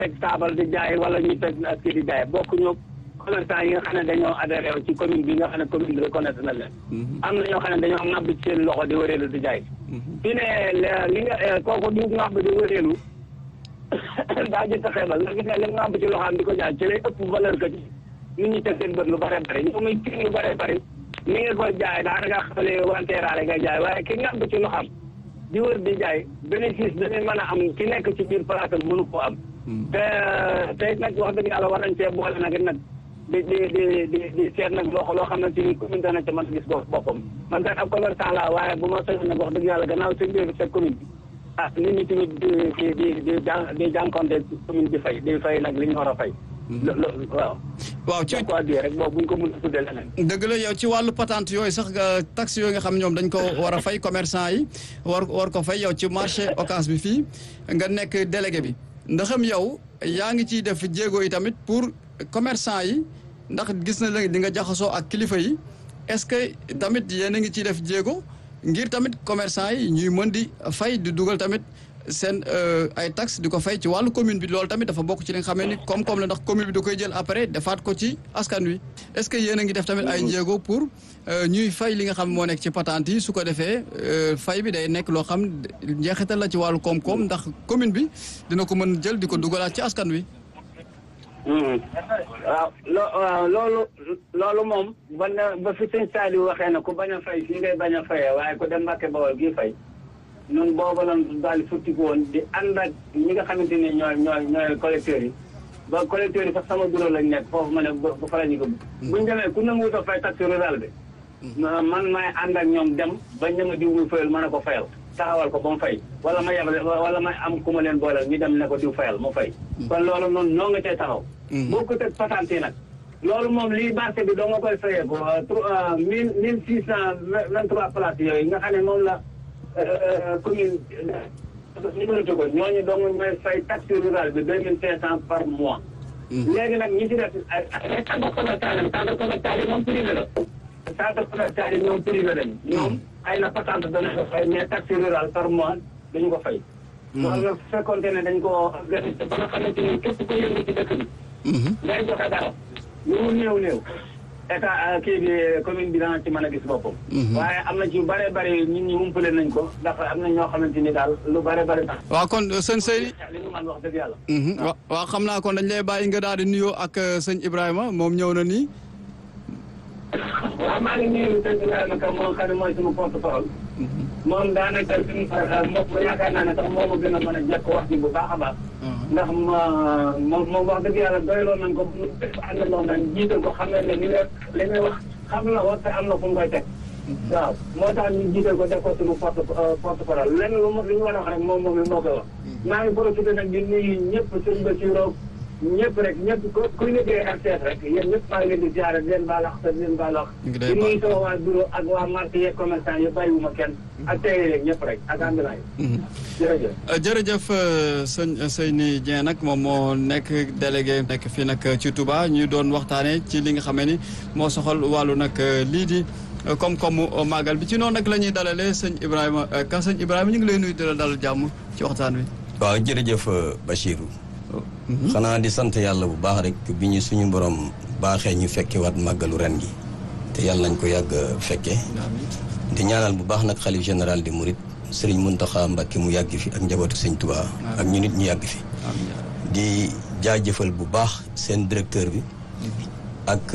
teg taabal di jaay wala ñu teg ak kii di jaay bokkuñu commerçant yi nga xam ne dañoo adhéré ci commune bi nga xam ne commune bi reconnaître na leen. am na ñoo xam ne dañoo ŋàbb ci seen loxo di wëreelu di jaay. fii ne li nga kooku di ŋàbb di wëreelu daa jënd xeebal ndax gis nga li ŋàbb ci loxoom di ko jaay ci lay ëpp valeur que ci nit ñi teg seen bët lu bare bari ñoom muy kii lu bare bari ni nga ko jaay daanaka xamale wanteeraale nga jaay waaye ki ŋàbb ci loxoom di wër di jaay bénéfice dañuy mën a am ki nekk ci biir place am mënu koo am. te tey nag wax dëgg yàlla war nañ cee boole nag nag. di di di di di seet nag loo loo xamante ni commune dana ca mën a gis boppam man kat ab commerçant la waaye bu ma soxla nag wax dëgg yàlla gannaaw seen biir sa commune bi ah nit ñi tamit di di di di jàn di jànkonte commune bi fay di fay nag li ñu war a fay. loolu waaw. waaw ci quoi di rek boobu bu ñu ko mën a tuddee leneen. dëgg la yow ci wàllu patente yooyu sax taxe yooyu nga xam ñoom dañ ko war a fay commerçant yi war war ko fay yow ci marché occas bi fii nga nekk délégué bi ndaxam yow yaa ngi ciy def jéego yi tamit pour commerçant yi. ndax gis na la di nga jaxasoo ak kilifa yi est-ce que tamit yéen a ngi ciy def jéego ngir tamit commerçant yi ñuy mën di fay di dugal tamit seen ay taxes di ko fay ci wàllu commune bi loolu tamit dafa bokk ci li nga xamee ni koom-koom la ndax commune bi da koy jël après defaat ko ci askan wi. est-ce que yéen a ngi def tamit ay jéego pour ñuy fay li nga xam moo nekk ci patente yi su ko defee fay bi day nekk loo xam njeexital la ci wàllu koom-koom ndax commune bi dina ko mën jël di ko dugalaat ci askan wi. waaw loo waaw loolu loolu moom ba na ba fi sëñ Saliou waxee na ku bañ a fay fii ngay bañ a fayee waaye ku dem Mbàkke Bawol gii fay ñun boobu lan daal futtiku woon di ànd ak ñi nga xamante ne ñooy ñooy ñooy collecteurs yi ba collecteurs yi sax sama bureau lañ nekk foofu ma ne bu fa la ñu ko buñ demee ku nanguwut a fay taxe rural bi man may ànd ak ñoom dem ba ñama diw muy fayal mën a ko fayal taxawal ko ba mu fay wala ma yebale wala may am ku ma leen booleel ñu dem ne ko diw fayal mu fay kon loolu noonu ñoo nga cay taxaw boo ko teg patente yi nag loolu moom lii marché bi doo nga koy fayee ko mille mille six cent vingt trois places yooyu nga xam ne moom la commune numéroté ko ñooñu dong ñooy fay taxe rural bi deux mille cinq cent par mois léegi nag ñi ci def ay ay centre commercial yi centre commercial yi moom privé la centre commercial yi ñoom privé lañ ñoom ay la patente dana ko fay mais taxe rural par mois dañu ko fay loolu nag fekkoonte ne dañ ko organisé ba nga xamante ni képp ku yëngu ci dëkk bi ngay joxe dara lu mu néew néew état kii bi commune bi dana ci mën a gis boppam waaye am na ci yu bare bare nit ñi umpale nañ ko ndax am na ñoo xamante ni daal lu bare bare tax waaw kon sëñ Seydi li ñu mën wax dëgg yàlla waaw xam naa kon dañ lay bàyyi nga daal di nuyoo ak sëñ Ibrahima moom ñëw na nii waaw maa ngi nuyu sëñ Ibrahima Ka moo xam ne mooy suñu porte parole moom daanaka suñu mbokk yaakaar naa ne sax moo ma gën a mën a jekk wax ji bu baax a baax ndax moom moom wax dëgg yàlla doyloo nañ ko bu àndandoo nañ jiital ko xam ne ne li nga li ngay wax xam na ko te am na fu mu koy teg waaw moo tax ñu jiital ko def ko suñu porte porte parole lenn lu mu li ñu war a wax rek moom moom mi moo koy wax maa ngi profité nag di nuyu ñëpp sëñ Bassirou ñëpp rek ñëpp ku kuy liggéey RTS rek yéen ñëpp maa ngi leen di ziare di leen baal wax te di leen baal wax di nuyu sama waa bureau ak waa marché yeeg commerçant yi bàyyiwuma kenn ak tey yeeg ñëpp rek ak ambulant yi jërëjëf jërëjëf sëñ Seyni Dieng nag moom moo nekk délégué nekk fii nag ci Touba ñu doon waxtaanee ci li nga xamee ni moo soxal wàllu nag lii di koom-koomu màggal bi ci noonu nag la ñuy dalalee sëñ Ibrahima ka sëñ Ibrahima ñu ngi lay nuyu di la dalal jàmm ci waxtaan wi waaw jërëjëf Bachirou xanaa di sant yàlla bu baax rek bi ñu suñu borom baaxee ñu fekke waat màggalu ren gi te yàlla nañ ko yàgg fekke di ñaanal bu baax nag xalif général di Mouride sëriñ Muntaxa Mbàkke mu yàgg fi ak njabootu sëñ Tuubaa ak ñu nit ñu yàgg fi di jaajëfal bu baax seen directeur bi ak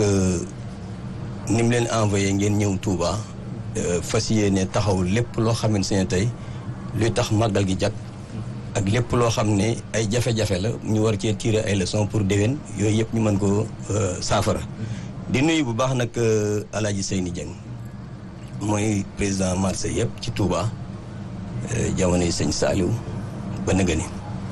ni mu leen envoyé ngeen ñëw Touba fas yéene taxaw lépp loo xamante ne tey luy tax màggal gi jag ak lépp loo xam ne ay jafe-jafe la ñu war cee tirer ay leçons pour déwén yooyu yëpp ñu mën ko saafara di nuyu bu baax nag Alaaji Seyni Dieng mooy président marché yëpp ci Touba jamono yi sëñ Saliou ba nëga ni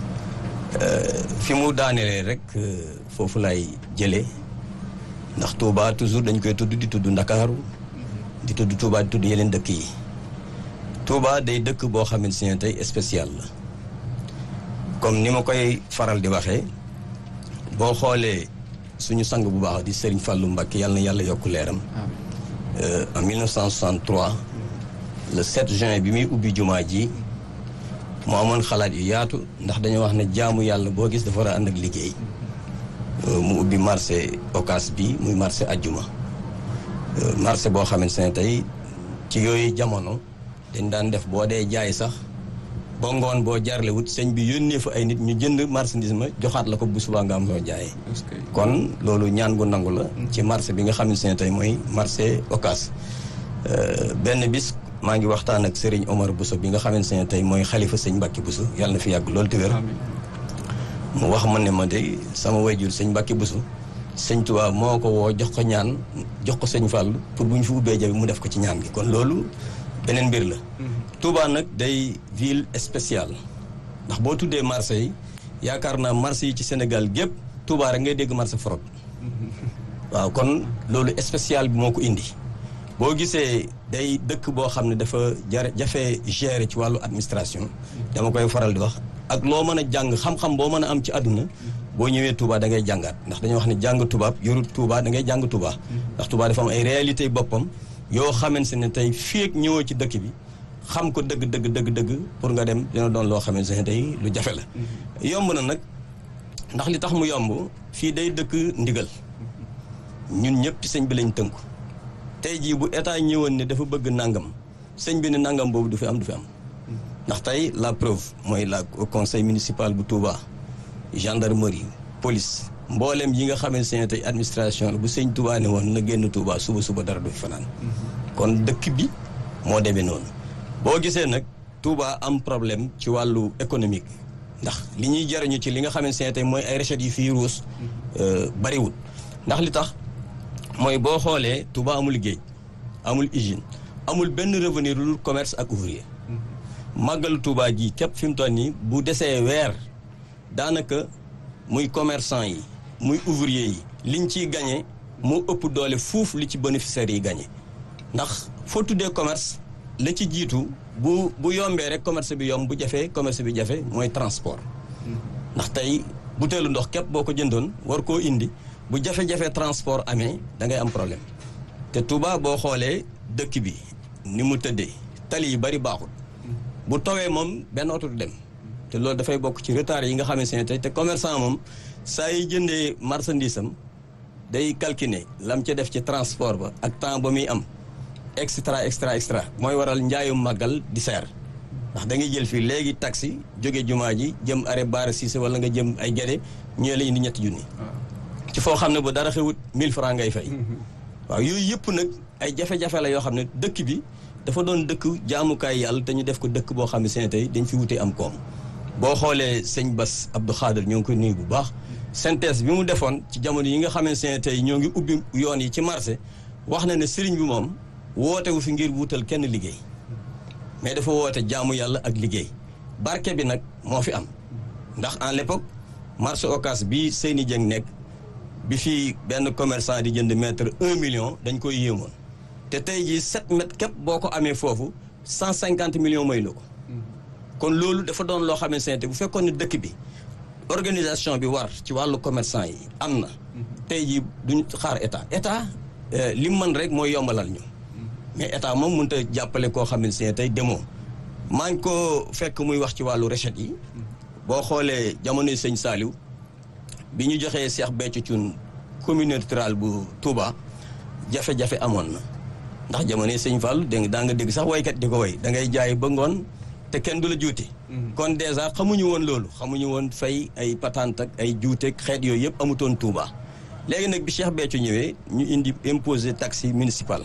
fi mu daanelee rek foofu lay jëlee ndax Touba toujours dañ koy tudd di tudd Ndakaaru di tudd Touba di tudd yeneen dëkk yi Touba day dëkk boo xamante ne tey spécial la comme ni ma koy faral di waxee boo xoolee suñu sang bu baax di Serigne Fallou Mbacké yàlla na yàlla yokk leeram en 1963 le 7 juin bi muy ubbi jumaa ji mu amoon xalaat yu yaatu ndax dañoo wax ne jaamu yàlla boo gis dafa war a ànd ak liggéey mu ubbi marché Ocass bi muy marché ajjuma marché boo xamante ne tey ci yooyu jamono dañ daan def boo dee jaay sax ba ngoon boo jarle wut sëñ bi yónnee fa ay nit ñu jënd marchandise ma joxaat la ko bu subaa nga am soo jaayee kon loolu ñaan gu nangu la ci marché bi nga xamante ne tey mooy marché Ocass benn bis maa ngi waxtaan ak Serigne Omar Bousso bi nga xamante ne tey mooy xalifa sëñ Mbacke Bousso yàlla na fi yàgg loolu te wér mu wax ma ne ma de sama wayjur sëñ Mbacke Bousso sëñ Tuubaa moo ko woo jox ko ñaan jox ko sëñ Fall pour bu ñu fi ubbee jabi mu def ko ci ñaan gi kon loolu beneen mbir la Touba nag day ville spéciale ndax boo tuddee marché yi yaakaar naa marché yi ci Sénégal gépp Touba rek ngay dégg marché forot waaw kon loolu spécial bi moo ko indi boo gisee day dëkk boo xam ne dafa jar jafe gérer ci wàllu administration dama koy faral di wax ak loo mën a jàng xam-xam boo mën a am ci àdduna boo ñëwee Touba da ngay jàngaat ndax dañoo wax ne jàng tubaab yorut Touba da ngay jàng Touba ndax Touba dafa am ay réalité boppam yoo xamante ne tey fii ak ñëwoo ci dëkk bi xam ko dëgg dëgg dëgg dëgg pour nga dem dina doon loo xamante ne tey lu jafe la yomb na nag ndax li tax mu yomb fii day dëkk ndigal ñun ñëpp ci sëñ bi lañ tënku tey jii bu état ñëwoon ne dafa bëgg nangam sëñ bi ne nangam boobu du fi am du fi am ndax tey la preuve mooy la conseil municipal bu Touba gendarmerie police mboolem yi nga xamante ne tey administration la bu sëñ Touba ne woon na génn Touba suba suba dara du fi fanaan kon dëkk bi moo demee noonu boo gisee nag Touba am problème ci wàllu économique ndax li ñuy jariñu ci li nga xamante ne tey mooy ay recettes yi fii ruus bariwul ndax li tax mooy boo xoolee Touba amul géej amul usine amul benn revenu lu commerce ak ouvrier màggalu Touba gi képp fi mu toll nii bu desee weer daanaka muy commerçant yi muy ouvrier yi liñ ciy gagné moo ëpp doole fuuf li ci bénéficiaires yi gagné ndax foo tuddee commerce la ci jiitu bu bu yombee rek commerce bi yomb bu jafee commerce bi jafe mooy transport ndax tey buteelu ndox képp boo ko jëndoon war koo indi bu jafe-jafe transport amee da ngay am problème te Touba boo xoolee dëkk bi ni mu tëddee tali yi bari baaxul bu tawee moom benn oto du dem te loolu dafay bokk ci retard yi nga xamante ne tey te commerçant moom saa yi jëndee marchandise am day calculer lam ca def ci transport ba ak temps ba muy am extra extra extra mooy waral njaayum màggal di seer ndax da ngay jël fii léegi taxi jóge jumaa ji jëm arrêt Bara Cissé wala nga jëm ay gede ñëwee la indi ñetti junni ci foo xam ne bu dara xewut 1000 francs ngay fay waaw yooyu yëpp nag ay jafe-jafe la yoo xam ne dëkk bi dafa doon dëkk jaamukaay yàlla te ñu def ko dëkk boo xam ne seen tey dañ fi wutee am koom boo xoolee sëñ Bass Abdou Khader ñoo ngi koy nuyu bu baax synthèse bi mu defoon ci jamono yi nga xam ne seen tey ñoo ngi ubbi yoon yi ci marché wax na ne sëriñ bi moom woote wu fi ngir wutal kenn liggéey mais dafa woote jaamu yàlla ak liggéey barke bi nag moo fi am ndax en l'époque marché Ocass bi Seyni Dieng nekk bi fii benn commerçant di jënd mètre un million dañ koy yéemoon te tey jii sept mètres képp boo ko amee foofu cent cinquante millions may la ko kon loolu dafa doon loo xamante ne bu fekkoon ne dëkk bi organisation bi war ci wàllu commerçant yi am na tey jii duñ xaar état état li mu mën rek mooy yombalal ñu mais état moom mënut a jàppale koo xamante ne tey demoo maa ngi ko fekk muy wax ci wàllu recette yi boo xoolee jamonoy sëñ Saliou bi ñu joxee Cheikh Béthio Thioune communauté rurale bu Touba jafe-jafe amoon na ndax jamonoy sëñ Fall dégg daa nga dégg sax waykat di ko way da ngay jaay ba ngoon te kenn du la juuti kon dèjà xamuñu woon loolu xamuñu woon fay ay patente ak ay juuteeg xeet yooyu yëpp amutoon Touba léegi nag bi Cheikh Béthio ñëwee ñu indi imposé taxe municipal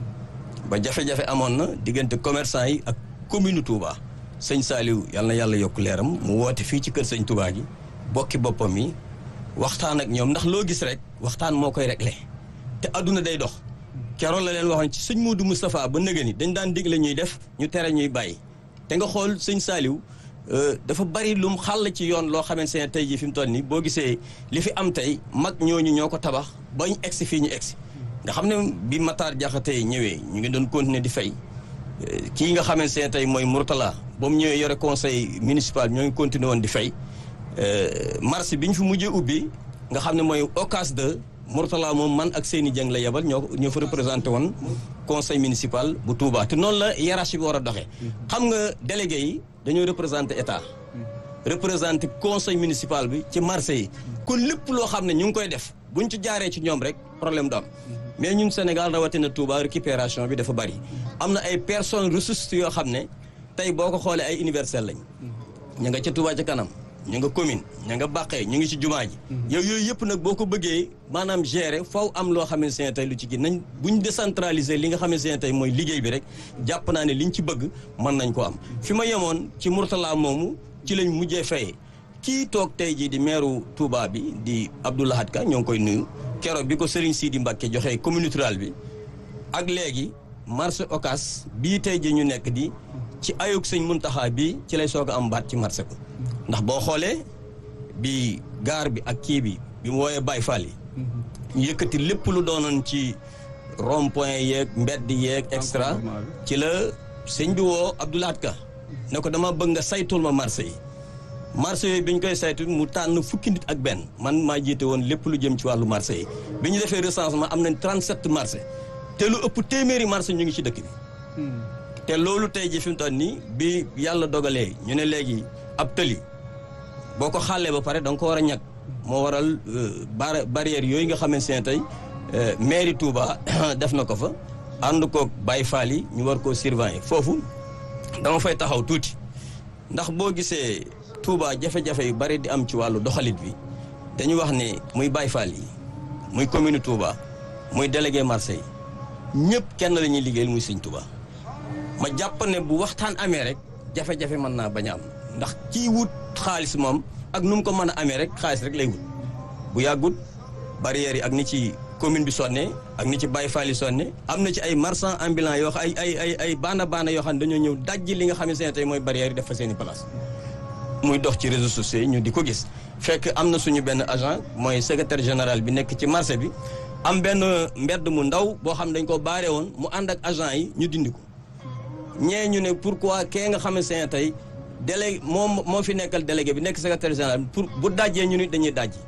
ba jafe-jafe amoon na diggante commerçant yi ak commune Touba sëñ Saliou yal na yàlla yokk leeram mu woote fii ci kër sëñ Touba gi bokki boppam yi waxtaan ak ñoom ndax loo gis rek waxtaan moo koy réglé te adduna day dox keroon la leen waxoon ci sëñ Modou Moustapha ba nëgë ni dañ daan digle ñuy def ñu tere ñuy bàyyi te nga xool sëñ Saliou dafa bari lum xàll ci yoon loo xamante ne tey jii fi mu toll nii boo gisee li fi am tey mag ñooñu ñoo ko tabax bañ egsi fii ñu egsi nga xam ne bi Matar Diakhaté ñëwee ñu ngi doon continuer di fay kii nga xamante ne tey mooy Mourtala ba mu ñëwee yore conseil municipal ñoo ngi continuer woon di fay marché bi ñu fi mujjee ubbi nga xam ne mooy Ocass 2 Mourtala moom man ak Seyni Dieng la yebal ñoo ñoo fa représenté woon conseil municipal bu Touba te noonu la hiérarchie bi war a doxee. xam nga délégué yi dañoo représenté état représenté conseil municipal bi ci marché yi kon lépp loo xam ne ñu ngi koy def buñ ci jaaree ci ñoom rek problème du am mais ñun Sénégal rawatina Touba récupération bi dafa bari am na ay personnes ressources yoo xam ne tey boo ko xoolee ay universel lañ ñu nga ca Touba ca kanam ñu nga commune ñu nga bàqee ñu ngi ci jumaa ji yow yooyu yëpp nag boo ko bëggee maanaam gérer faw am loo xamante ne tey lu ci gi nañ buñ décentraliser li nga xamante ne tey mooy liggéey bi rek jàpp naa ne liñ ci bëgg mën nañ ko am fi ma yemoon ci Mourtala moomu ci lañ mujjee fayee kii toog tey jii di meeru Touba bi di Abdou Lahad Ka ñoo ngi koy nuyu keroog bi ko Serigne Sidi Mbacke joxee commune rurale bi ak léegi marché Ocass bii tey jii ñu nekk di ci ayug sëñ Muntaxa bi ci lay soog a am baat ci marché ko ndax boo xoolee bi gaar bi ak kii bi bi mu wooyee Baye Fall yi ñu yëkkati lépp lu doonoon ci rond point yeeg mbedd yeeg extra ci la sëñ bi woo Abdou Lahad Ka ne ko dama bëgg nga saytul ma marché yi marché yooyu bi ñu koy saytu mu tànn fukki nit ak benn man maa jiite woon lépp lu jëm ci wàllu marché yi bi ñu defee recensement am nañ 37 marché te lu ëpp téeméeri marché ñu ngi ci dëkk bi te loolu tey ji fi mu toll nii bi yàlla dogalee ñu ne léegi ab tëli boo ko xàllee ba pare da nga ko war a ñag moo waral bar barrière yooyu nga xamante ne tey mairie Touba def na ko fa ànd koog Baye Fall yi ñu war koo surveiller foofu dama fay taxaw tuuti ndax boo gisee Touba jafe-jafe yu bari di am ci wàllu doxalit bi dañu wax ne muy Baye Fall yi muy commune Touba muy délégué marché yi ñëpp kenn la ñuy liggéeyal muy Sëñ Touba ma jàpp ne bu waxtaan amee rek jafe-jafe mën naa bañ a am ndax kii wut xaalis moom ak nu mu ko mën a amee rek xaalis rek lay wut bu yàggut barrières yi ak ni ci commune bi sonne ak ni ci Baye Fall yi sonne am na ci ay marchands ambulants yoo xam ay ay ay ay baana baana yoo xam ne dañoo ñëw dajji li nga xam ne tey mooy barrières yi def fa seen i place muy dox ci réseaux sociaux yi ñu di ko gis fekk am na suñu benn agent mooy secrétaire général bi nekk ci marché bi am benn mbedd mu ndaw boo xam ne dañ ko baare woon mu ànd ak agent yi ñu dindi ko ñee ñu ne pourquoi kee nga xamante ne tey délégué moom moo fi nekkal délégué bi nekk secrétaire général pour bu dajjee ñu nit dañuy dajji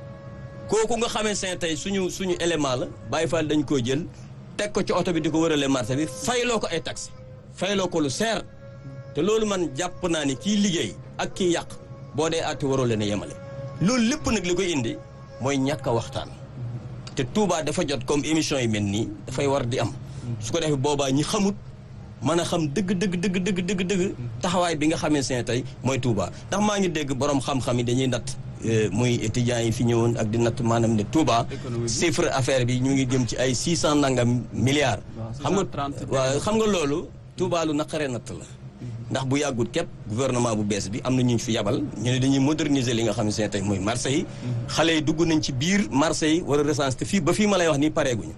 kooku nga xamante ne tey suñu suñu élément la Baye Fall dañ koo jël teg ko ci oto bi di ko wërale marché bi fayloo ko ay taxi fayloo ko lu seer te loolu man jàpp naa ni kii liggéey ak kii yàq boo dee àtte waroo leen a yemale loolu lépp nag li koy indi mooy ñàkk a waxtaan te Touba dafa jot comme émission yi mel nii dafay war di am su ko defee boobaa ñi xamut mën a xam dëgg dëgg dëgg dëgg dëgg dëgg taxawaay bi nga xamante ne tey mooy Touba ndax maa ngi dégg borom xam-xam yi dañuy natt muy étudiants yi fi ñëwoon ak di natt maanaam ne Touba chiffre affaire bi ñu ngi jëm ci ay six cent nangam milliards xam nga waaw xam nga loolu Touba lu naqaree natt la ndax bu yàggut képp gouvernement bu bees bi am na ñu fi yabal ñu ne dañuy moderniser li nga xam ne tey mooy marché yi xale yi dugg nañ ci biir marché yi war a recenser te fii ba fii ma lay wax nii pareeguñu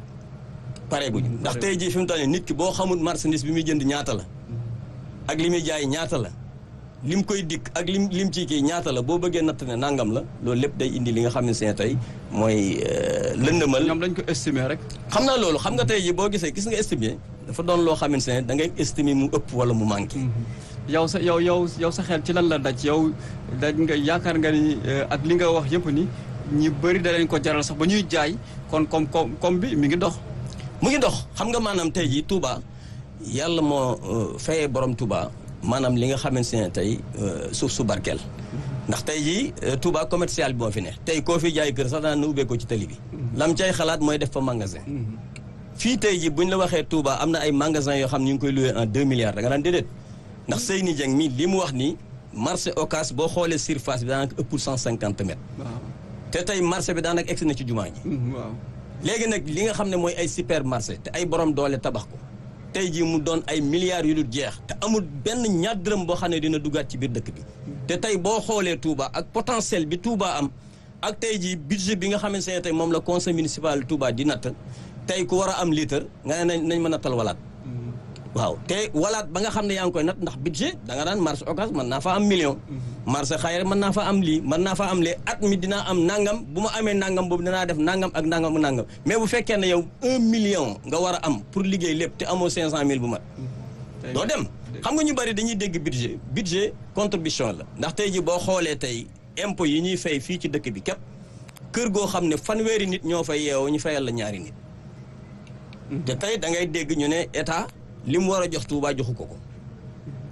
pareeguñu ndax tey jii fi mu toll nii nit ki boo xamul marchandise bi muy jënd ñaata la ak li muy jaay ñaata la lim koy dikk ak lim lim ci kii ñaata la boo bëggee natt ne nangam la loolu lépp day indi li nga xam ne tey mooy lëndëmal. ñoom dañ ko estimer rek. xam naa loolu xam nga tey jii boo gisee gis nga estimer dafa doon loo xamante ne da ngay estimer mu ëpp wala mu manqué. yow sa yow yow yow sa xel ci lan la daj yow daj nga yaakaar nga ni ak li nga wax yëpp ni ñi bëri da leen ko jaral sax ba ñuy jaay kon comme comme comme bi mi ngi dox. mu ngi dox xam nga maanaam tey jii Touba yàlla moo fayee borom Touba maanaam li nga xamante ne tey suuf su barkeel ndax tey jii Touba commercial bi moo fi ne tey koo fi jaay kër sax daan na ubbee ko ci tali bi. lam cay xalaat mooy def fa magasin. fii tey jii buñ la waxee Touba am na ay magasin yoo xam ne ñu ngi koy loué en deux milliards da nga daan déedéet ndax Seyni Dieng mi li mu wax ni marché Ocass boo xoolee surface bi daanaka ëppul cent cinquante mètres. te tey marché bi daanaka egsi na ci jumaa ji. waaw. léegi nag li nga xam ne mooy ay supermarché te ay borom doole tabax ko tey jii mu doon ay milliards yu dul jeex te amul benn ñaar dërëm boo xam ne dina duggaat ci biir dëkk bi te tey boo xoolee Touba ak potentiel bi Touba am ak tey jii budget bi nga xamante ne tey moom la conseil municipal Touba di natt tey ku war a am litre nga ne nañ mën a tal walaat waaw te walaat ba nga xam ne yaa ngi koy nat ndax budget da nga daan marché Ocass mën naa fa am million marché xayre mën naa fa am lii mën naa fa am lee at mi dinaa am nangam bu ma amee nangam boobu dinaa def nangam ak nangam ak nangam mais bu fekkee ne yow un million nga war a am pour liggéey lépp te amoo cinq cent mille bu mat doo dem xam nga ñu bari dañuy dégg budget budget contribution la ndax tey ji boo xoolee tey impôt yi ñuy fay fii ci dëkk bi képp kër goo xam ne fanweeri nit ñoo fay yeewoo ñu fayal la ñaari nit te tey da ngay dégg ñu ne état li mu war a jox Touba joxu ko ko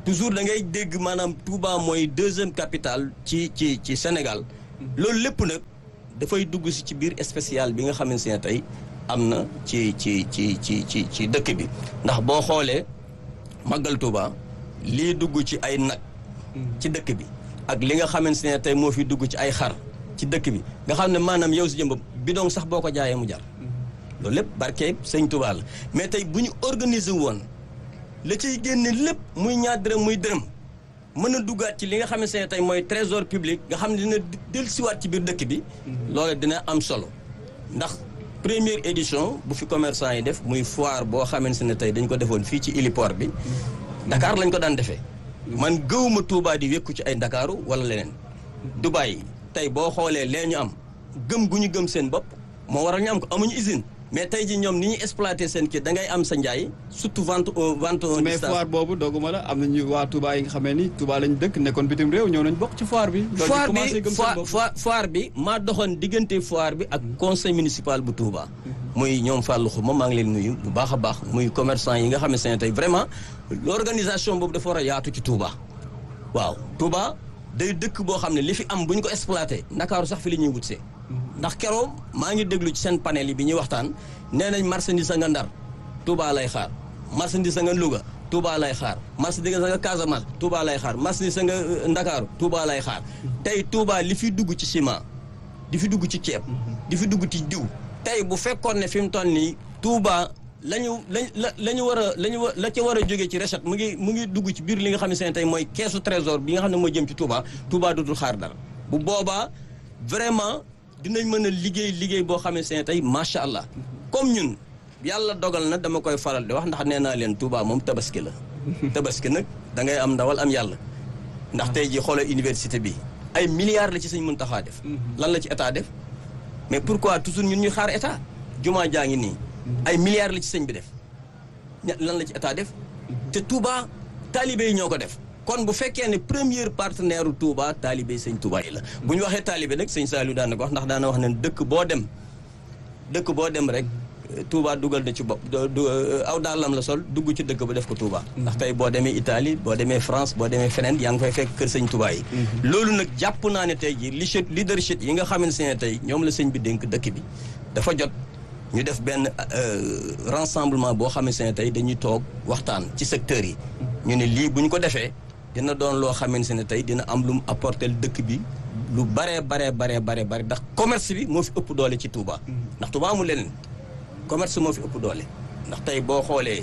toujours da ngay dégg maanaam Touba mooy deuxième capitale ci ci ci Sénégal loolu lépp nag dafay dugg si ci biir spécial bi nga xamante ne tey am na ci ci ci ci ci ci dëkk bi ndax boo xoolee màggal Touba lii dugg ci ay nag ci dëkk bi ak li nga xamante ne tey moo fi dugg ci ay xar ci dëkk bi nga xam ne maanaam yow si jëmbam bidon sax boo ko jaayee mu jar loolu lépp barke sëñ Touba la mais tey bu ñu organiser woon la ciy génne lépp muy ñaar dërëm muy dërëm mën a duggaat ci li nga xamante ne tey mooy trésor public nga xam ne dina dellusiwaat ci biir dëkk bi loolu dina am solo ndax première édition bu fi commerçant yi def muy foire boo xamante ne tey dañ ko defoon fii ci héliport bi Dakar lañ ko daan defee man gëwuma Touba di wékku ci ay Ndakaaru wala leneen Dubaï tey boo xoolee lee ñu am gëm gu ñu gëm seen bopp moo waral ñu am ko amuñu usine mais tey ji ñoom ni ñuy exploité seen kii da ngay am sa njaay surtout vente au vente au mais foire boobu dogguma la am nañu waa Touba yi nga xamee ni Touba lañ dëkk nekkoon bitim réew ñëw nañ bokk ci foire bi. foire bi foire bi maa doxoon diggante foire bi ak conseil municipal bu Touba. muy ñoom Fallou Xuma maa ngi leen nuyu bu baax a baax muy commerçant yi nga xam ne tey vraiment l'organisation boobu dafa war a yaatu ci Touba. waaw Touba day dëkk boo xam ne li fi am bu ñu ko exploité Ndakaaru sax fi la ñuy wutsee. ndax keroog maa ngi déglu ci seen panel yi bi ñuy waxtaan nee nañ marchandise nga Ndar Touba lay xaar marchandise nga Louga Touba lay xaar marchandise nga Casamance Touba lay xaar marchandise nga Ndakaaru Touba lay xaar tey Touba li fi dugg ci ciment di fi dugg ci ceeb di fi dugg ci diw tey bu fekkoon ne fi mu toll nii Touba la ñu la la ñu war a la ñu la ca war a jógee ci recette mu ngi mu ngi dugg ci biir li nga xam ne tey mooy keesu trésor bi nga xam ne moo jëm ci Touba Touba dootul xaar dara bu boobaa vraiment dinañ mën a liggéey liggéey boo xamante ne tey macha allah comme ñun yàlla dogal na dama koy faral di wax ndax nee naa leen Touba moom tabaski la. tabaski nag da ngay am ndawal am yàlla. ndax tey jii xoolal université bi ay milliards la ci sëñ Muntaxa def. lan la ci état def. mais pourquoi toujours ñun ñuy xaar état jumaa jaa ngi nii. ay milliards la ci sëñ bi def. lan la ci état def. te Touba taalibe yi ñoo ko def. kon bu fekkee ne premier partenaire Touba taalibe sëñ Touba yi la bu ñu waxee taalibe nag sëñ Saliou daan na ko wax ndax daana wax ne dëkk boo dem dëkk boo dem rek Touba dugal na ci bopp aw daalam la sol dugg ci dëkk ba def ko Touba. ndax tey boo demee Italie boo demee France boo demee feneen yaa ngi fay fekk kër sëñ Touba yi. loolu nag jàpp naa ne tey jii leadership leadership yi nga xamante ne tey ñoom la sëñ bi dénk dëkk bi dafa jot. ñu def benn rassemblement boo xamante ne tey dañuy toog waxtaan ci secteurs yi. ñu ne lii bu ñu ko defee. dina doon loo xamante ne tey dina am lu mu apporter dëkk bi lu baree baree baree baree bare ndax commerce bi moo fi ëpp doole ci Touba. ndax Touba amul leneen commerce moo fi ëpp doole ndax tey boo xoolee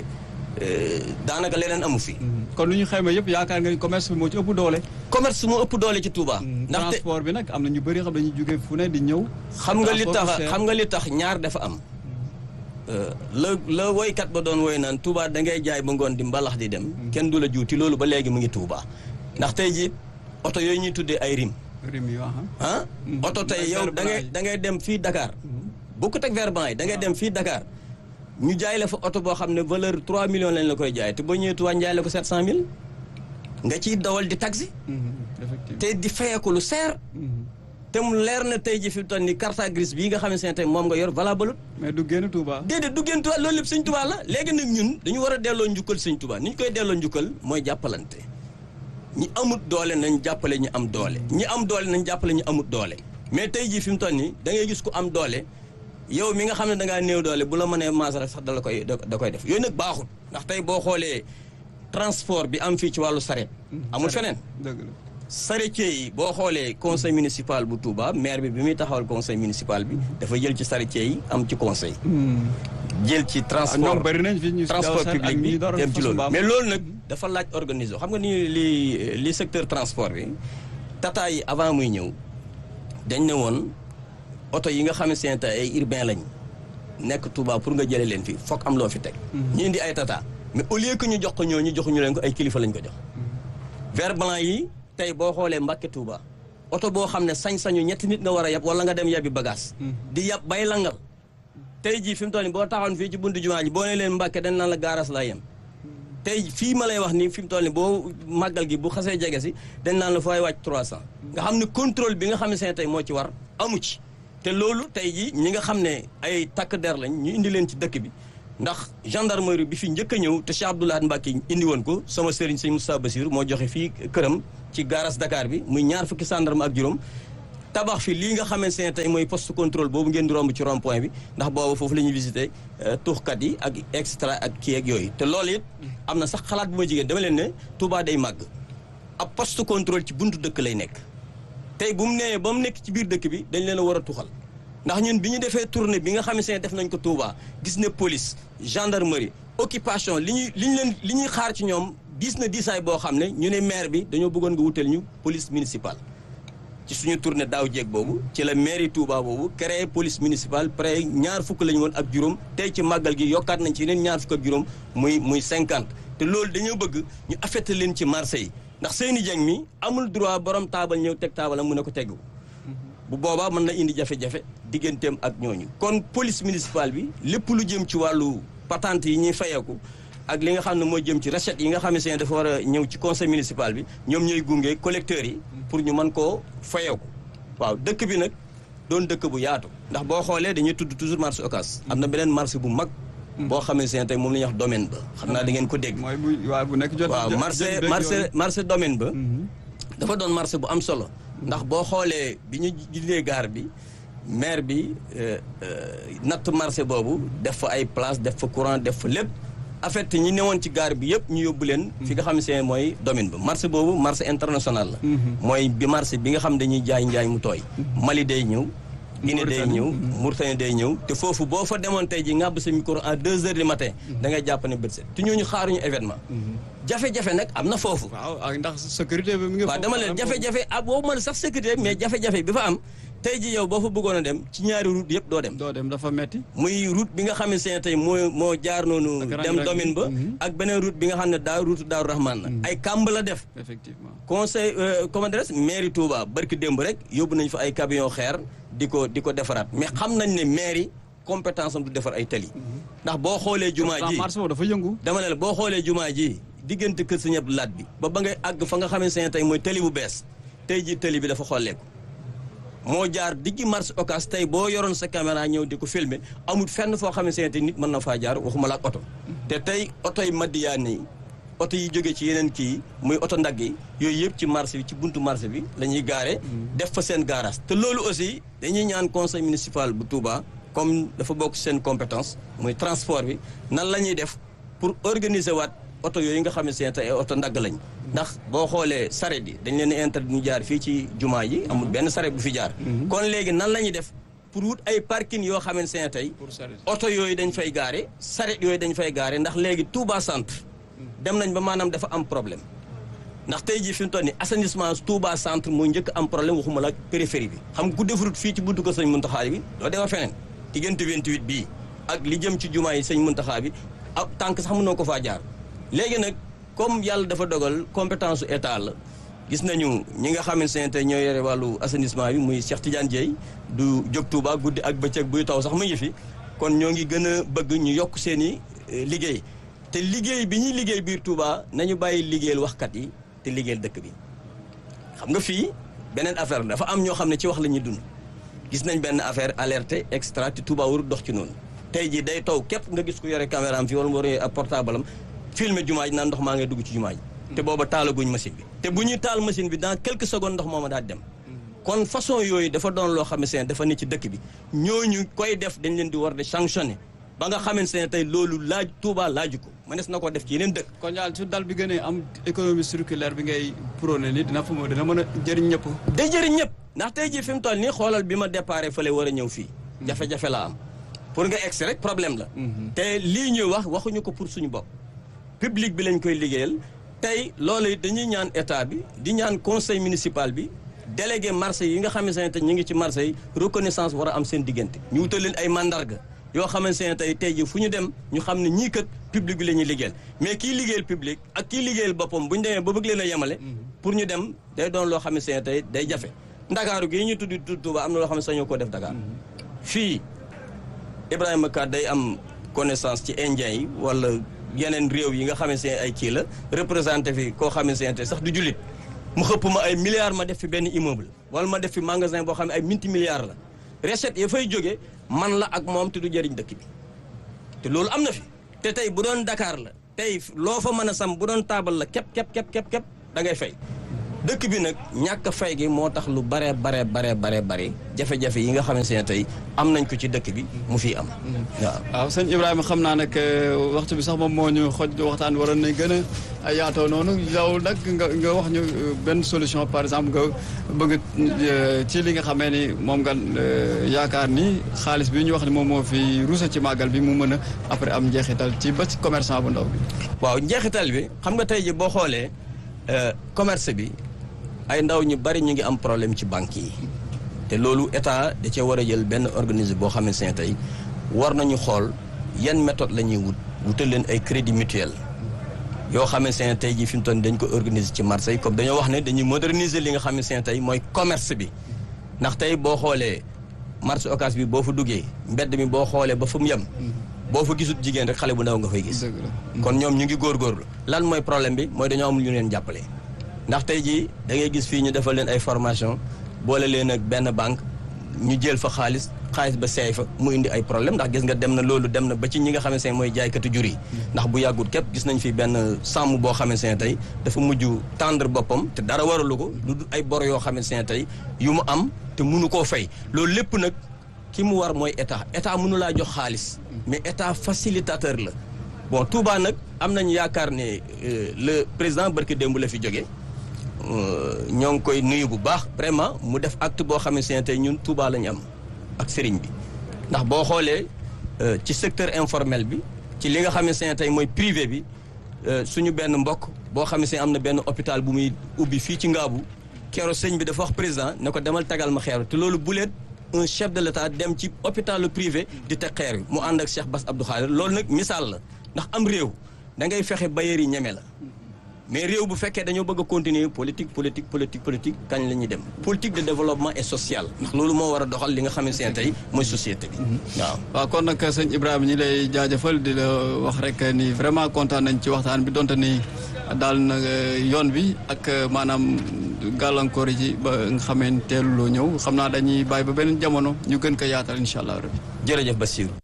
daanaka leneen amu fi. kon lu ñu xayma yëpp yaakaar nga ni commerce bi moo ci ëpp doole. commerce moo ëpp doole ci Touba. ndaxte transport bi nag am na ñu bëri xam dañuy jóge fu ne di ñëw. xam nga li tax xam nga li tax ñaar dafa am. la la woykat ba doon woy naan Touba da ngay jaay ba ngoon di mbalax di dem. kenn du la juuti loolu ba léegi mu ngi Touba. ndax tey jii oto yooyu ñuy tuddee ay rim. rim yi ah oto tey yow da ngay da ngay dem fii Dakar. bokkut ak verban yi da ngay dem fii Dakar. ñu jaay la fa oto boo xam ne valeur 3 millions lañ la koy jaay te boo ñëwee Touba jaay la ko 700000. nga ciy dawal di taxi. te di fayeeku lu seer. te mu leer na tey ji fi mu toll nii carte grise bii nga xam ne tey moom nga yor valable. mais du génn Touba. déedéet du génn Touba loolu lépp sëñ Touba la léegi nag ñun dañu war a delloo njukkal sëñ Touba ni ñu koy delloo njukkal mooy jàppalante. ñi amut doole nañ jàppale ñu am doole ñi am doole nañ jàppale ñu amut doole. mais tey jii fi mu toll nii da ngay gis ku am doole yow mi nga xam ne da ngaa néew doole bu la mënee maasara sax da la koy da koy def yooyu nag baaxul ndax tey boo xoolee transport bi am fii ci wàllu saret amul feneen. dëgg la. charretier yi boo xoolee conseil municipal bu Touba maire bi bi muy taxawal conseil municipal bi dafa jël ci charretier yi am ci conseil. jël ci transport ñoom bëri nañ fi ñu transport public bi dem ci loolu mais loolu nag dafa laaj organiser xam nga ni li li secteur transport bi tata yi avant muy ñëw dañ ne woon oto yi nga xam ne seen ay urbain lañ nekk Touba pour nga jëlee leen fi foog am loo fi teg. ñu indi ay tata mais au lieu que ñu jox ko ñoo ñu joxuñu leen ko ay kilifa lañ ko jox. vert blanc yi. tey boo xoolee Mbàkke Touba oto boo xam ne sañ-sañu ñetti nit nga war a yab wala nga dem yabbi bagage di yab bay langal tey jii fi mu toll nii boo taxawoon fii ci buntu jumaa ji boo ne leen Mbàkke dañ naan la gaaras laa yem tey fii ma lay wax nii fi mu toll nii boo màggal gi bu xasee jege si dañ naan la fooy wàcc 300 nga xam ne contrôle bi nga xam ne seen tey moo ci war amu ci te loolu tey jii ñi nga xam ne ay takk der lañ ñu indi leen ci dëkk bi ndax gendarmerie bi fi njëkk a ñëw te Cheikh Abdoulaye Mbacke indi woon ko sama sëriñ sëñ Moustapha Bassir moo joxe fii këram ci garas Dakar bi muy ñaar fukki gendarme ak juróom tabax fi lii nga xamante ne tey mooy poste contrôle boobu ngeen di romb ci rond point bi ndax boobu foofu la ñuy visité tuuxkat yi ak extra ak kii ak yooyu te loolu it am na sax xalaat bu ma jigéen dama leen ne Touba day màgg ab poste contrôle ci buntu dëkk lay nekk tey bu mu nee ba mu nekk ci biir dëkk bi dañ leen a war a tuxal ndax ñun bi ñu defee tournée bi nga xamante ne def nañ ko Touba gis ne police gendarmerie occupation li ñuy li ñu leen li ñuy xaar ci ñoom diis na diisaay boo xam ne ñu ne maire bi dañoo bëggoon nga wutal ñu police municipale ci suñu tournée daaw jéeg boobu ci la mairie Touba boobu créé police municipale près ñaar fukk la ñu woon ak juróom tey ci màggal gi yokkaat nañ ci yeneen ñaar fukk ak juróom muy muy cinquante te loolu dañoo bëgg ñu affecté leen ci marché yi ndax seeni jeng mi amul droit borom taabal ñëw teg taabalam mu ne ko teggu bu boobaa mën na indi jafe-jafe digganteem ak ñooñu kon police municipale bi lépp lu jëm ci wàllu patente yi ñuy fayeeku ak li nga xam ne moo jëm ci recette yi nga xam ne dafa war a ñëw ci conseil municipal bi ñoom ñooy gunge collecteurs yi pour ñu mën koo fayeeku waaw dëkk bi nag doon dëkk bu yaatu ndax boo xoolee dañuy tudd toujours marché Ocass am na beneen marché bu mag boo xamante ne tey moom la ñuy wax domaine ba xam naa da ngeen ko dégg mooy bu waaw bu nekk jot waaw marché marché marché domaine ba dafa doon marché bu am solo ndax boo xoolee bi ñu jëlee gaar bi maire bi natt marché boobu def fa ay place def fa courant def fa lépp en fait ñi newoon ci gaar bi yëpp ñu yóbbu leen fi nga xam ne mooy domaine ba marché boobu marché international la mooy bi marché bi nga xam dañuy jaay njaay mu tooy Mali day ñëw Guinée day ñëw Mauritanie day ñëw te foofu boo fa demoon tey ji ngàbb sa micro à deux heures du matin da ngay jàpp ne bët set te ñooñu xaaruñu événement jafe-jafe nag am na foofu waaw ak ndax sécurité bi mi ngi waaw dama leen jafe-jafe ah boobu man sax sécurité mais jafe-jafe bi fa am tey ji yow boo fa bëggoon a dem ci ñaari route yëpp doo dem doo dem dafa metti muy route bi nga xamante ne tey moo moo jaar noonu dem domaine ba ak beneen route bi nga xam ne daa route Daaru Rahman la ay kàmb la def effectivement conseil comment dirais mairie Touba barki démb rek yóbbu nañ fa ay camion xeer di ko di ko defaraat mais xam nañ ne mairie compétence am du defar ay tali ndax boo xoolee jumaa ji marché boobu dafa yëngu dama ne la boo xoolee jumaa ji diggante kër Sëñ Abdou Lahat bi ba ba ngay àgg fa nga xamante ne tey mooy tali bu bees tey ji tali bi dafa xolleeku moo jaar diggi marché Ocass tey boo yoroon sa caméra ñëw di ko filmer amul fenn foo xamante ne nit mën na faa jaar waxuma la ak oto te tey oto yi Madiyana yi oto yi jóge ci yeneen kii muy oto ndagg yi yooyu yëpp ci marché bi ci buntu marché bi la ñuy gaare def fa seen garage te loolu aussi dañuy ñaan conseil municipal bu Touba comme dafa bokk seen compétence muy transport bi nan la ñuy def pour organiser waat oto yooyu nga xam ne seen tey oto ndagg lañ ndax boo xoolee saret yi dañ leen di interdit ñu jaar fii ci jumaa yi amul benn saret bu fi jaar kon léegi nan la ñuy def pour wut ay parking yoo xamante ne tey oto yooyu dañ fay gaare saret yooyu dañ fay gaare ndax léegi Touba centre dem nañ ba maanaam dafa am problème ndax tey jii fi mu toll nii assainissement Touba centre moo njëkk am problème waxuma la périphérie bi xam nga ku defarut fii ci buntu ko sëñ Muntaxa bi doo defar feneen diggante 28 bii ak li jëm ci jumaa yi sëñ Muntaxa bi ak tànk sax mënoo ko faa jaar léegi nag comme yàlla dafa dogal compétence su état la gis nañu ñi nga xamante ne tey ñoo yore wàllu assainissement bi muy Cheikh Tidiane Dieye du jóg Touba guddi ak bëccëg buy taw sax mu ngi fi kon ñoo ngi gën a bëgg ñu yokk seen i liggéey te liggéey bi ñuy liggéey biir Touba nañu bàyyi liggéeyal waxkat yi te liggéeyal dëkk bi xam nga fii beneen affaire dafa am ñoo xam ne ci wax la ñuy dund gis nañ benn affaire alerté extra te Touba warul dox ci noonu tey jii day taw képp nga gis ku yore caméra am fii wala mu yore ab portable am filmer jumaa ji naan ndox maa ngay dugg ci jumaa ji te booba taalaguñ machine bi te bu ñuy taal machine bi dans quelques secondes ndox mooma daal dem kon façon yooyu dafa doon loo xamante ne dafa ne ci dëkk bi ñooñu koy def dañ leen di war de sanctionner ba nga xamante ne tey loolu laaj Touba laaju ko mënees na ko def ci yeneen dëkk kon daal su dal bi gënee am économie circulaire bi ngay prôné ni dina fa dina mën a jëriñ ñëpp day jëriñ ñëpp ndax tey jii fi mu toll nii xoolal bi ma déparé fële war a ñëw fii jafe-jafe la am pour nga egsi rek problème la te lii ñuy wax waxuñu ko pour suñu bopp public bi lañ koy liggéeyal tey loolu it dañuy ñaan état bi di ñaan conseil municipal bi délégué marché yi nga xamante ne tey ñu ngi ci marché yi reconnaissance war a am seen diggante ñu wutal leen ay mandarga yoo xamante ne tey tey ji fu ñu dem ñu xam ne ñii kat public bi la ñuy liggéeyal mais kii liggéeyal public ak kii liggéeyal boppam bu ñu demee ba bëgg leen a yemale pour ñu dem day doon loo xamante ne tey day jafe ndakaaru gi ñu tudd tudd Touba am na loo xam ne sañoo ko def Dakar fii Ibrahima Ka day am connaissance ci indien yi wala yeneen réew yi nga xamante ne ay kii la représenté fi koo xamante ne sax du jullit mu xëpp ma ay milliards ma def fi benn immeuble wala ma def fi magasin boo xam ne ay multi milliards la recette ya fay jóge man la ak moom te du jëriñ dëkk bi te loolu am na fi te tey bu doon Dakar la tey loo fa mën a sam bu doon taabal la képp képp képp képp képp da ngay fay dëkk bi nag ñàkk fay gi moo tax lu bare bare bare bare bare jafe-jafe yi nga xamante ne tey am nañ ko ci dëkk bi mu fiy am waaw waaw sëñ Ibrahima xam naa nag waxtu bi sax moom moo ñu xoj waxtaan waroon nañ gën a yaatoo noonu yow nag nga nga wax ñu benn solution par exemple nga bëgg ci li nga xamee ni moom nga yaakaar ni xaalis bi ñu wax ni moom moo fi ruusa ci màggal bi mu mën a après am njeexital ci ba ci commerçant bu ndaw bi. waaw njeexital bi xam nga tey ji boo xoolee commerce bi ay ndaw ñu bari ñu ngi am problème ci banques yi te loolu état da cee war a jël benn organisme boo xamante ne tey war nañu xool yan méthode la ñuy wut wutal leen ay crédit mutuel yoo xamante ne tey jii fi mu toll dañ ko organiser ci marché yi comme dañoo wax ne dañuy moderniser li nga xamante ne tey mooy commerce bi ndax tey boo xoolee marché occas bi boo fa duggee mbedd mi boo xoolee ba fu mu yem boo fa gisut jigéen rek xale bu ndaw nga fay gis kon ñoom ñu ngi góorgóorlu lan mooy problème bi mooy dañoo amul ñu leen jàppale ndax tey jii da ngay gis fii ñu defal leen ay formation boole leen ak benn banque ñu jël fa xaalis xaalis ba seey fa mu indi ay problème ndax gis nga dem na loolu dem na ba ci ñi nga xamante ne mooy jaaykatu jur yi ndax bu yàggut képp gis nañ fi benn sàmm boo xamante ne tey dafa mujj tendre boppam te dara waralu ko lu dul ay bor yoo xamante ne tey yu mu am te munu koo fay loolu lépp nag ki mu war mooy état état mënu laa jox xaalis mais état facilitateur la bon Touba nag am nañu yaakaar ne le président barki démb la fi jógee ñoo ngi koy nuyu bu baax vraiment mu def acte boo xamante ne tey ñun Touba la ñu am ak sëriñ bi ndax boo xoolee ci secteur informel bi ci li nga xamante ne tey mooy privé bi suñu benn mbokk boo xamante ne am na benn hôpital bu muy ubbi fii ci Ngaabu keroog sëñ bi dafa wax président ne ko demal tagal ma xeer te loolu buleet un chef de l'état dem ci hôpital privé di teg xeer bi mu ànd ak Cheikh Bass Abdou Khadir loolu nag misaal la ndax am réew da ngay fexe bayeer yi ñeme la mais réew bu fekkee dañoo bëgg a continuer politique politique politique politique kañ la ñuy dem politique de développement et social ndax loolu moo war a doxal li nga xamante ne tey mooy société bi waaw waaw kon nag sëñ Ibrahima ñi lay jaajëfal di la wax rek ni vraiment kontaan nañ ci waxtaan bi donte ni daal na yoon bi ak maanaam gàllankoor yi ci ba nga xamee teeluloo ñëw xam naa dañuy bàyyi ba beneen jamono ñu gën ko yaatal incha allah rabbi jërëjëf Bassirou